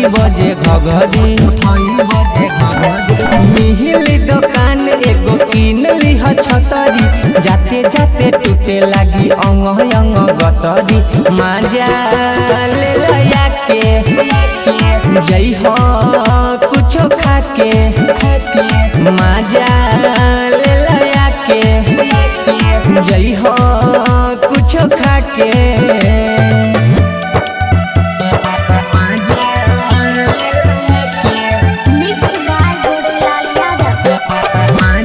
उठाई बजे घघरी मिहिली दुकान एगो किन लिह छतरी जाते जाते टूटे लागी अंग अंग गतरी माजा ले लया के जई हो कुछो खाके माजा ले लया के जई हो कुछो खाके Mixed by Gurulal Yadav.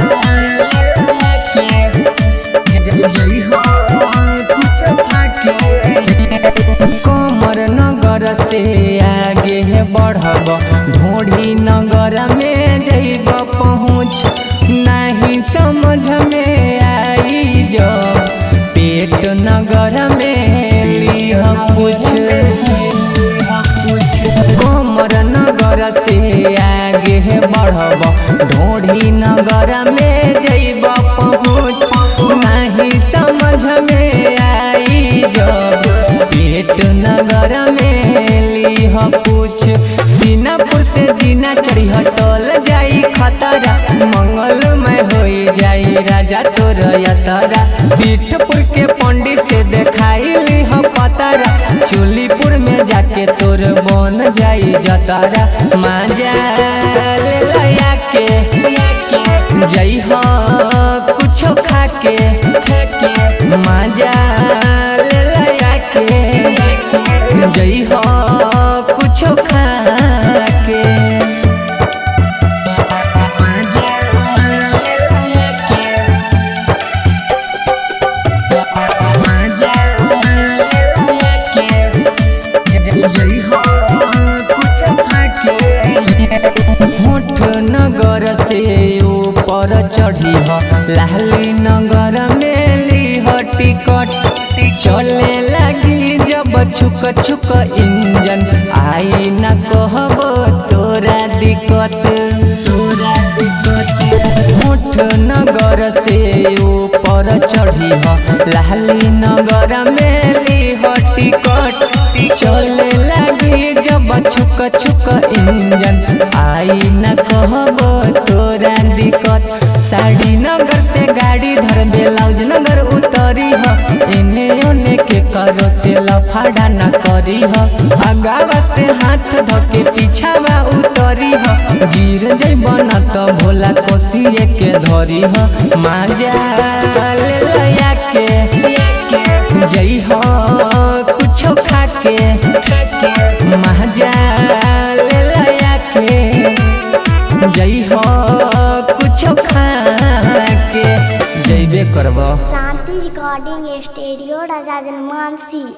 कमर नगर से आगे बढ़ब ढोढ़ी नगर में जैब पहुँच नहीं समझ में आई जब पेट नगर में लिह कुछ कमर नगर से आगे बढ़ब ढोढ़ी नगर में जैब पहुँच नहीं समझ में आई जब पेट नगर में लिह कुछ सीनापुर से जीना चढ़ी हटल जाई खतरा मंगल में होई जाई राजा तोर यतरा पीठपुर के पंडित से देखाई लिह पतरा चोलीपुर में जाके तोर बन जाई जतरा माजा ले लया के जई हो कुछो खाके माजा ले लया के जई हो कुछो खाके होठ नगर से ऊपर चढ़ी ह लाली नगर में लीह टिकट चले लगी जब छुक छुक इंजन आई न कहब तोरा दिक्कत तोरा दिक्कत होठ नगर से ऊपर चढ़ी ह लाली नगर में लीह टिकट चले लगी जब छुक छुक इंजन आई न कहब तोरा दिक्कत साड़ी नगर से गाड़ी धर ब्लाउज नगर उतरी ह एने ओने के करो से लफाड़ा न करी ह अगावा से हाथ धके पीछावा उतरी ह गिर जइब न त भोला कोसिए के धरी ह माजा ले लया के जई हो कुछो खाके माजा ले लया के जई हो कुछो खाके जइबे करब शांति रिकॉर्डिंग स्टूडियो राजा जनमानसी